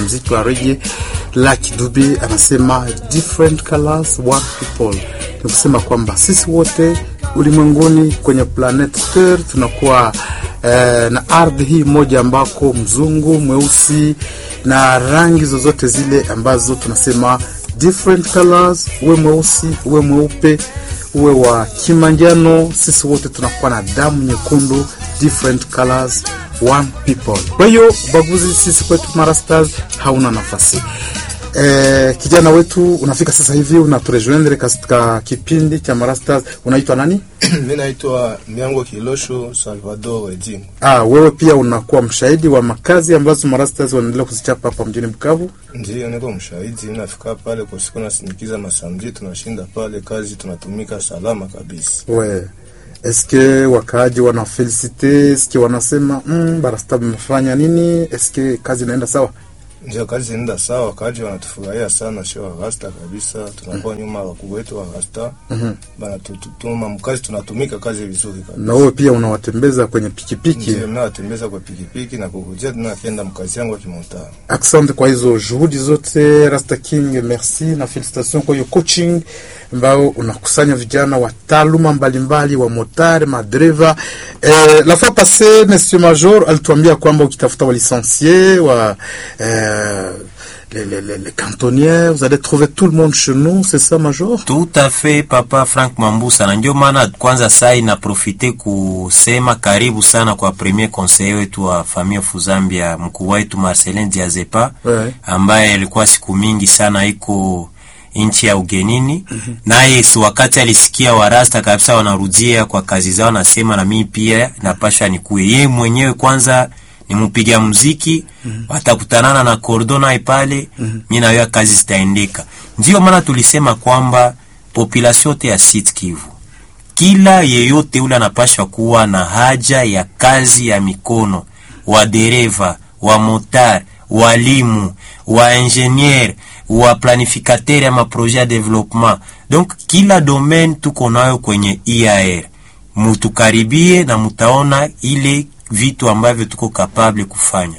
mziki wa rege. Lucky Dube anasema different colors one people, ni kusema kwamba sisi wote ulimwenguni kwenye planet Earth tunakuwa eh, na ardhi hii moja ambako mzungu mweusi na rangi zozote zile ambazo tunasema different colors, uwe mweusi uwe mweupe uwe wa kimanjano, sisi wote tunakuwa na damu nyekundu, different colors one people. Kwa hiyo ubaguzi sisi kwetu Marastars hauna nafasi. Eh, kijana wetu unafika sasa hivi unaturejoindre katika kipindi cha Marastars, unaitwa nani? Mi naitwa Miango Kilosho Salvador Edimo. Ah, wewe pia unakuwa mshahidi wa makazi ambazo Marastars wanaendelea kuzichapa hapa mjini Bukavu. Ndiyo, niko mshahidi. Nafika pale kwa siku nasindikiza masamji, tunashinda pale kazi, tunatumika salama kabisa. We, eske wakaaji wana felicite, eske wanasema mm, Barasta mmefanya nini? Eske kazi inaenda sawa? Ndio, kazi inaenda sawa, wakaaji wanatufurahia sana, sio warasta kabisa. Tunakuwa nyuma wakuu wetu warasta banatutuma mkazi, tunatumika kazi vizuri kabisa. Na wewe pia unawatembeza kwenye pikipiki. Ndio, nawatembeza kwa pikipiki na kukujia tena akienda mkazi yangu akimotaa. Asante kwa hizo juhudi zote Rasta King, merci na felicitation kwa hiyo coaching ambao unakusanya vijana wa taaluma mbalimbali wa motari madereva. Eh, la fois passée monsieur Major alituambia kwamba ukitafuta wa licencié wa eh, les, les, les, les cantonniers vous allez trouver tout le monde chez nous, c'est ça Major? Tout à fait papa Frank Mambusa, na ndio maana kwanza saa inaprofite kusema karibu sana kwa premier conseiller wetu wa famille of Zambia, mkuu wetu Marcelin Diazepa Ouais. ambaye alikuwa siku mingi sana iko nchi ya ugenini naye si wakati alisikia warasta kabisa wanarudia kwa kazi zao, nasema na mimi pia napasha nikuye. Yeye mwenyewe kwanza ni mpiga muziki, watakutanana na Cordona pale, mimi na yeye kazi zitaendeka. Ndio maana tulisema kwamba population yote ya Sud Kivu kila yeyote ule anapashwa kuwa na haja ya kazi ya mikono, wadereva, wa motar, walimu, wa ingenier, wa planificateur ya maprojet ya development. Donc kila domaine tuko nayo kwenye IAR, mutukaribie na mutaona ile vitu ambavyo tuko kapable kufanya.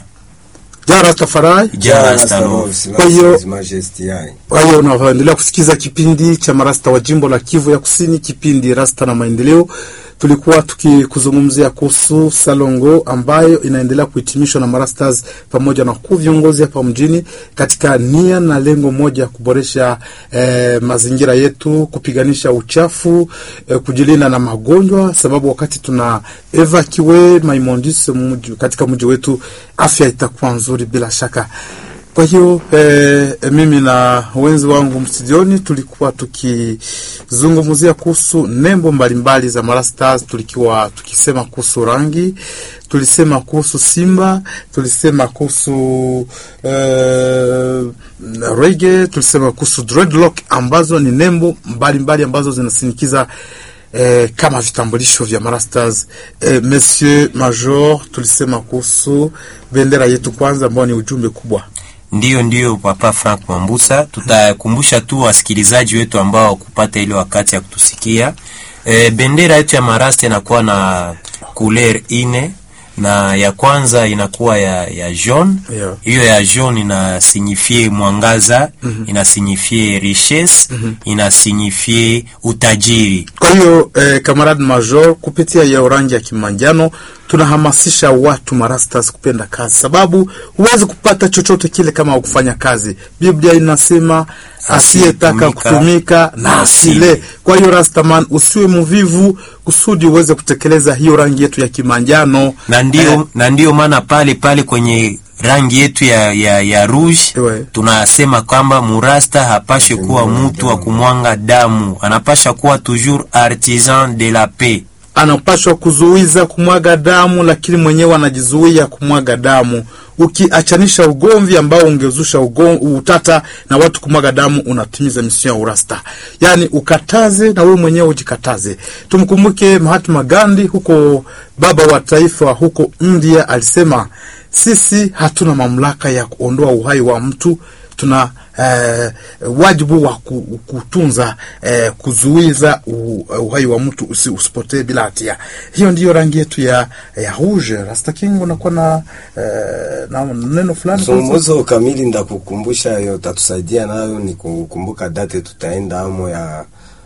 Ja Rastafari. Jana Stalo. Kwa hiyo- His Majesty yai. Kwa hiyo unaendelea kusikiza kipindi cha marasta wa jimbo la Kivu ya Kusini, kipindi Rasta na Maendeleo. Tulikuwa tukikuzungumzia kuhusu Salongo ambayo inaendelea kuhitimishwa na marastas pamoja na wakuu viongozi hapa mjini katika nia na lengo moja ya kuboresha eh, mazingira yetu, kupiganisha uchafu eh, kujilinda na magonjwa, sababu wakati tuna evacuate maimondis mji- katika mji wetu, afya itakuwa nzuri bila shaka. Kwa hiyo eh, mimi na wenzi wangu mstudioni tulikuwa tukizungumzia kuhusu nembo mbalimbali za Mara Stars, tulikuwa tukisema kuhusu rangi, tulisema kuhusu Simba, tulisema kuhusu eh, reggae, tulisema kuhusu dreadlock ambazo ni nembo mbalimbali mbali ambazo zinasinikiza eh, kama vitambulisho vya Mara Stars. Eh, Monsieur Major, tulisema kuhusu bendera yetu kwanza, ambayo ni ujumbe kubwa Ndiyo, ndiyo Papa Frank Mambusa, tutakumbusha tu wasikilizaji wetu ambao kupata ile wakati ya kutusikia. E, bendera yetu ya Marasta inakuwa na couleur ine na ya kwanza inakuwa ya, ya jaune Yeah. hiyo ya jaune inasignifie mwangaza inasignifie richesse inasignifie utajiri Kwa hiyo eh, kamarad major, kupitia hiyo rangi ya kimanjano tunahamasisha watu marastas kupenda kazi, sababu huwezi kupata chochote kile kama hukufanya kazi. Biblia inasema asiyetaka Asiyetumika kutumika na asile. Kwa hiyo rastaman, usiwe mvivu kusudi uweze kutekeleza hiyo rangi yetu ya kimanjano na ndio Eh, na ndio maana pale pale kwenye rangi yetu ya, ya, ya rouge Ewe. tunasema kwamba murasta hapashe kuwa mtu wa kumwanga damu, anapasha kuwa toujours artisan de la paix. anapashwa kuzuiza kumwaga damu, lakini mwenyewe anajizuia kumwaga damu. Ukiachanisha ugomvi ambao ungezusha ugom, utata na watu kumwaga damu, unatimiza misio ya urasta. Yaani ukataze na wewe mwenyewe ujikataze. Tumkumbuke Mahatma Gandhi, huko baba wa taifa huko India, alisema sisi hatuna mamlaka ya kuondoa uhai wa mtu tuna eh, wajibu wa ku- kutunza eh, kuzuiza u- uhai wa mtu usi, usipotee bila hatia. Hiyo ndiyo rangi yetu ya ya rouge. Rasta King, unakuwa na, eh, na neno fulani kuhusu- Zungumzo kamili ndakukumbusha, yo tatusaidia nayo ni kukumbuka date tutaenda amo ya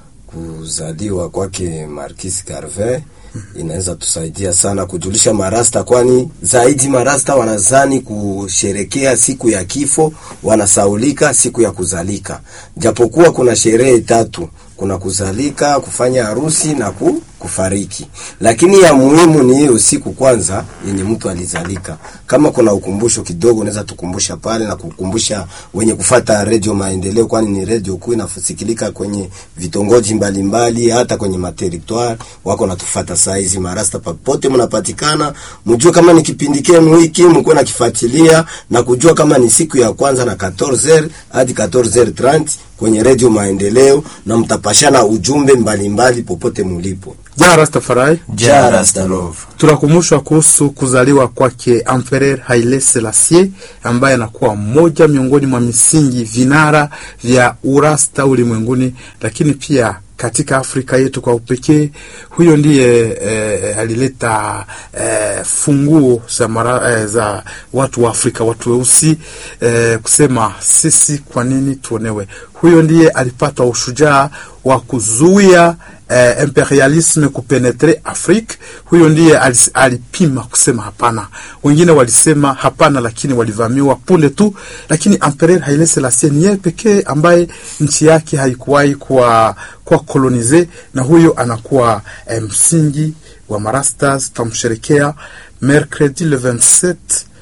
kuzaliwa kwake Marquis Garvey. Inaweza tusaidia sana kujulisha marasta, kwani zaidi marasta wanazani kusherekea siku ya kifo, wanasaulika siku ya kuzalika, japokuwa kuna sherehe tatu kuna kuzalika, kufanya harusi na ku, kufariki, lakini ya muhimu ni hiyo siku kwanza yenye mtu alizalika. Kama kuna ukumbusho kidogo, unaweza tukumbusha pale na kukumbusha wenye kufata redio Maendeleo, kwani ni redio kuu inafusikilika kwenye vitongoji mbalimbali, hata kwenye materitoire wako natufata saa hizi. Marasta popote mnapatikana, mjue kama ni kipindi kenu hiki, mkuwe nakifuatilia na kujua kama ni siku ya kwanza na 14h hadi 14h30 kwenye redio Maendeleo, na mtapashana ujumbe mbalimbali mbali popote mulipo. Ja Rastafari, Ja Rastalov. tunakumbushwa kuhusu kuzaliwa kwake Empereur Haile Selassie ambaye anakuwa mmoja miongoni mwa misingi vinara vya urasta ulimwenguni, lakini pia katika Afrika yetu kwa upekee. Huyo ndiye eh, alileta eh, funguo za, mara, eh, za watu wa Afrika, watu weusi eh, kusema sisi kwa nini tuonewe. Huyo ndiye alipata ushujaa wa kuzuia eh, imperialisme kupenetre Afrique. Huyo ndiye alis- alipima kusema hapana. Wengine walisema hapana, lakini walivamiwa punde tu. Lakini Empereur Haile Selassie ni yeye pekee ambaye nchi yake haikuwahi kuwa kuwa kolonize, na huyo anakuwa eh, msingi wa marastas. Tutamsherekea mercredi le 27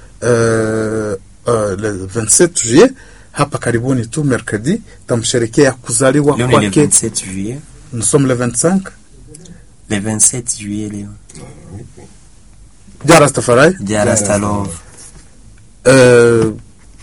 euh, euh, le 27 juillet hapa karibuni tu mercredi tamsherekea kuzaliwa Leo ni le kwake. 27 juillet. Nous sommes le 25 Le 27 juillet leo. ja Rastafari. Ja Rastalov. Uh,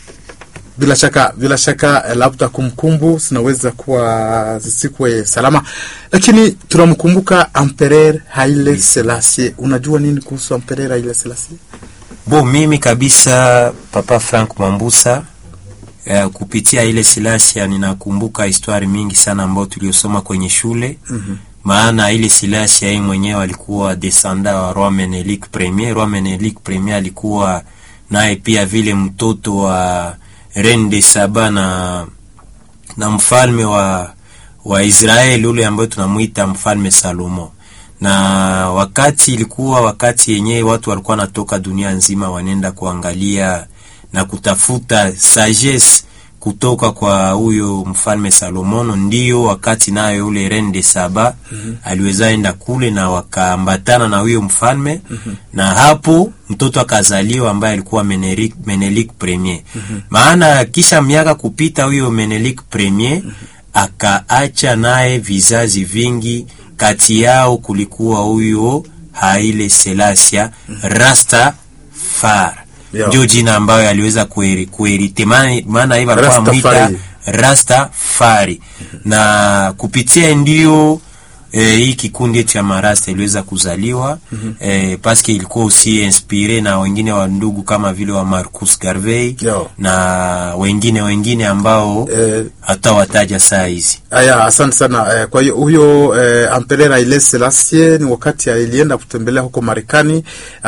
bila shaka bila shaka eh, labda kumkumbu zinaweza kuwa zisikuwe salama, lakini tunamkumbuka Empereur Haile Selassie. Unajua nini kuhusu Empereur Haile Selassie? Bo, mimi kabisa Papa Frank Mambusa eh, kupitia ile silasia ninakumbuka histori mingi sana ambayo tuliosoma kwenye shule mm-hmm. Maana ile silasia yeye mwenyewe alikuwa descendant wa Roi Menelik Premier. Roi Menelik Premier alikuwa naye pia vile mtoto wa Reine de Saba na na mfalme wa wa Israeli ule ambayo tunamuita mfalme Salomo. Na wakati ilikuwa wakati yenyewe watu walikuwa wanatoka dunia nzima wanaenda kuangalia na kutafuta sagesse kutoka kwa huyo mfalme Salomono, ndio wakati nayo yule Reine de Saba mm-hmm. aliweza enda kule na wakaambatana na huyo mfalme mm-hmm. na hapo mtoto akazaliwa ambaye alikuwa Menelik, Menelik Premier mm-hmm. maana kisha miaka kupita huyo Menelik Premier mm-hmm. akaacha naye vizazi vingi, kati yao kulikuwa huyo Haile Selassie Rasta Far Yeah. ndio jina ambayo aliweza kueri- kuerite, maana maana hivyo alikuwa Rastafari. amwita Rastafari na kupitia ndio eh, hii kikundi cha marasta iliweza kuzaliwa mm-hmm. eh, paske ilikuwa usi inspire na wengine wa ndugu kama vile wa Marcus Garvey Yeah. na wengine wengine ambao Eh, hata wataja saa hizi Aya, asante sana. Eh, kwa hiyo huyo eh, Empereur Haile Selassie ni wakati alienda kutembelea huko Marekani,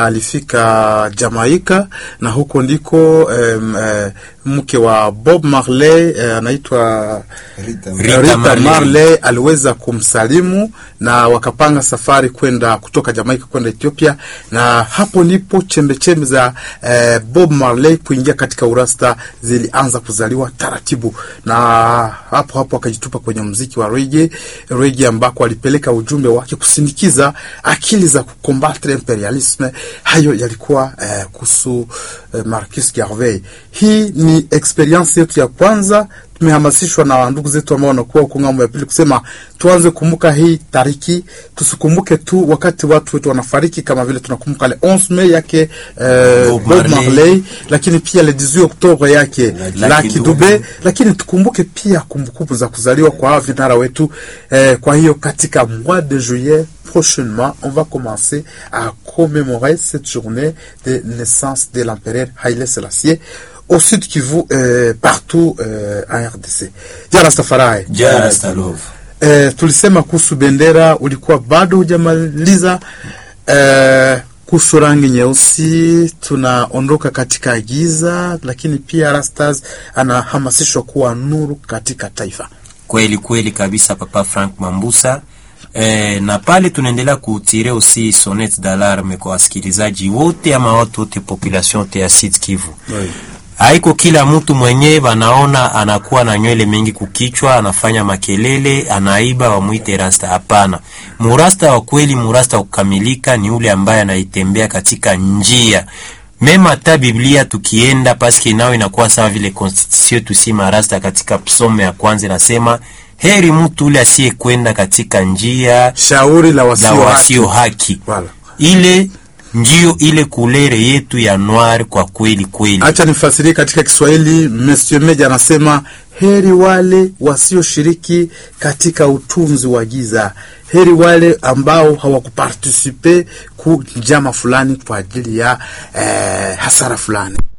alifika Jamaika na huko ndiko em, eh, mke wa Bob Marley eh, anaitwa Rita, Rita Rita, Marley. Marley aliweza kumsalimu na wakapanga safari kwenda kutoka Jamaika kwenda Ethiopia, na hapo ndipo chembechembe za eh, Bob Marley kuingia katika urasta zilianza kuzaliwa taratibu, na hapo hapo akajitupa kwenye mziki wa reggae, reggae ambako alipeleka ujumbe wake kusindikiza akili za kukombatre imperialisme. Hayo yalikuwa eh, kuhusu eh, Marcus Garvey. Hii ni experience yetu ya kwanza tumehamasishwa na ndugu zetu ambao wanakuwa huko ng'ambo ya pili kusema tuanze kumbuka hii tariki, tusikumbuke tu wakati watu wetu wanafariki, kama vile tunakumbuka le 11 Mei yake eh, Bob Bob Marley. Marley, lakini pia le 18 Oktobre yake Lucky Lucky Dube. Dube, lakini tukumbuke pia kumbukumbu za kuzaliwa kwa hawa vinara wetu eh, kwa hiyo katika mois de juillet prochainement on va commencer à commémorer cette journée de naissance de l'empereur Haile Selassie au Sud Kivu eh, partout eh, en RDC. Ja Rastafari. Ja Rastalove. Eh, tulisema kuhusu bendera, ulikuwa bado hujamaliza eh, kuhusu rangi nyeusi. Tunaondoka katika giza, lakini pia Rastas anahamasishwa kuwa nuru katika taifa. Kweli kweli kabisa, Papa Frank Mambusa. E, na pale tunaendelea kutire aussi sonnet d'alarme kwa wasikilizaji wote ama watu wote population yote ya Sud Kivu. Haiko kila mtu mwenye banaona anakuwa na nywele mengi kukichwa, anafanya makelele, anaiba wamuite rasta. Hapana, murasta wa kweli, murasta wa kukamilika ni ule ambaye anaitembea katika njia mema. Hata Biblia tukienda paske nao inakuwa sawa vile constitution tusi marasta katika psome ya kwanza inasema heri mtu ule asiyekwenda katika njia Shauri la la wasio wasio haki. haki. Wala. Ile ndio ile kulere yetu ya noir kwa kweli kweli. Acha nifasirie katika Kiswahili. Monsieur Meja anasema heri wale wasioshiriki katika utunzi wa giza, heri wale ambao hawakupartisipe ku njama fulani kwa ajili ya eh, hasara fulani.